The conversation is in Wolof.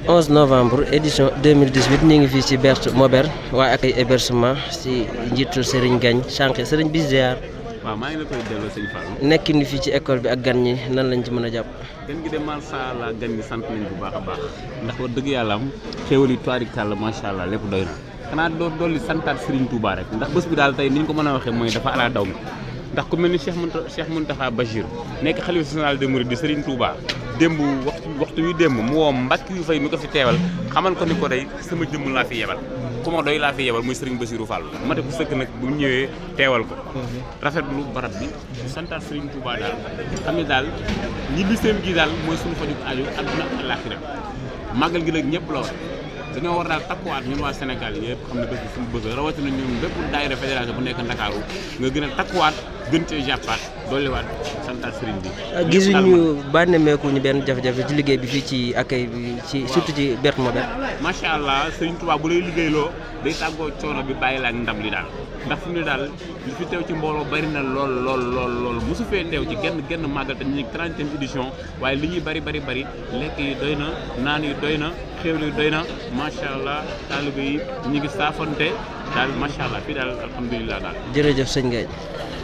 11 novembre édition 2018 ñu ngi fii ci Berthe Mober waaye ak ay hébergement ci njiitul Serigne Gagne sànq Serigne bi ziar waaw maa ngi la koy delloo sëñ Fallou. nekk ni fii ci école bi ak gan ñi nan lañ ci mën a jàpp. gan gi de macha allah gan gi sant nañ bu baax a baax ndax wax dëgg yàlla am xéwal yi tubaarikàlla macha allah lépp doy na xanaa doo dolli santaat Serigne Touba rek ndax bés bi daal tey ni ñu ko mën a waxee mooy dafa ala daw mi ndax ku mel ni Cheikh Mounta Cheikh Mountakha Bachir nekk xalifa général des mourides di Serigne Touba démb waxtu waxtu wi démb mu woo mbàkk yu fay mi ko fi teewal xamal ko ni ko day sama jëmm laa fi yebal ku ma doy laa fi yebal muy Serigne Bassirou Fall mate bu sëkk nag bu mu ñëwee teewal ko rafetlu barab bi santaat Serigne Touba daal xam ne daal ñibbi seen gi daal mooy suñu faju aju àdduna ak àllaaxira màggal gi nag ñëpp la war dañoo war daal takkuwaat ñun waa Sénégal yëpp xam ne bés bi suñu bës la rawatina ñun bépp daayira fédération bu nekk Ndakaaru nga gën a takkuwaat gën cee jàppaat dolliwaat santaat Serigne bi. gisuñu bànnemeeku ñu benn jafe-jafe ci liggéey bi fii ci accueil bi ci surtout ci Berthe Mober. macha allah Serigne Touba bu lay liggéeyloo day tàggoo coono bi bàyyi la ak ndam li daal ndax fu mu ne daal li fi teew ci mbooloo bari na lool lool lool lool mosu fee teew ci genn genn màggal te ñu ngi trentième édition waaye li ñuy bari bari bari lekk yi doy na naan yi doy na xéwlu yi doy na macha allah taalibe yi ñu ngi saafante daal macha allah fii daal alhamdulilah daal. jërëjëf sëñ Gagne.